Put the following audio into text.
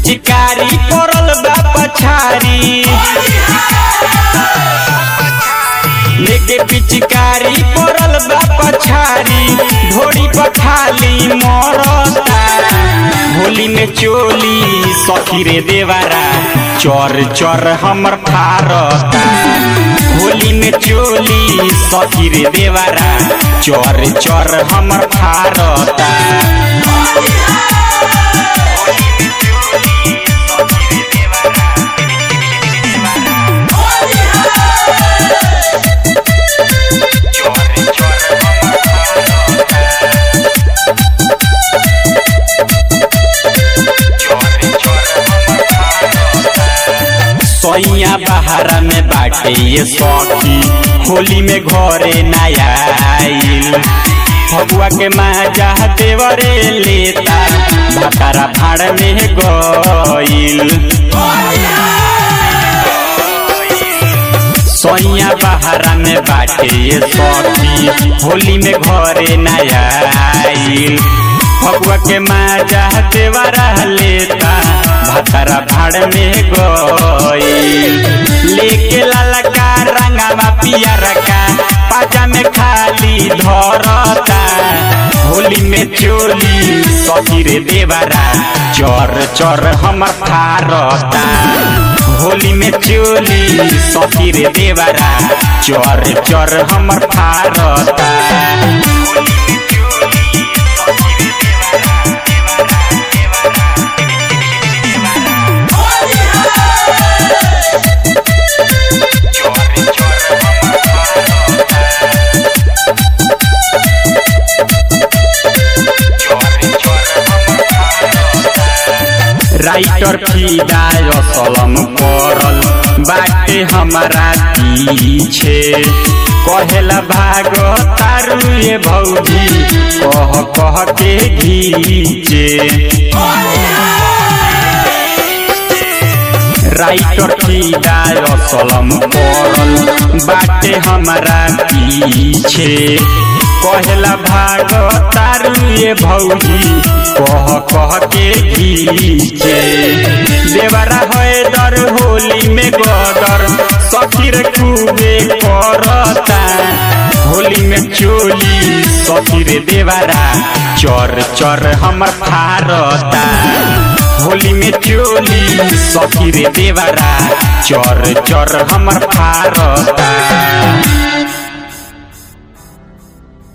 पिचकारी पड़ल बा पछारी लेके पिचकारी पड़ल बा पछारी ढोड़ी पखाली मरता होली में चोली सखी रे देवारा चर चर हमर फारता होली में चोली सखी रे देवारा चर चर हमर फारता सैया बहारा में बाटे ये सखी होली में घरे नया आइल फगुआ के माजा देवरे लेता भातारा भाड़ में गइल सैया बहारा में बाटे ये सखी होली में घरे नया आइल फगुआ के माजा देवरा लेता भातारा भाड़ में गइल लेके लाला का रंगावा पियर का पाजा में खाली धरता होली में चोली सखी रे देवरा चर चर हमर फारता होली में चोली सखी रे देवरा चर चर हमर फारता राइटर फिदा असलम पड़ल बाटे हमारा पीछे कहेला भाग तारू ये भौजी कह कह के घीचे राइटर फिदा असलम पड़ल बाटे हमारा पीछे कहेला भाग तारू ये भौजी कह कह के घीचे देवरा है दर होली में गदर सखीर खूबे करता होली में चोली सखीर देवरा चर चर हमर फारता होली में चोली सखीर देवरा चर चर हमर फारता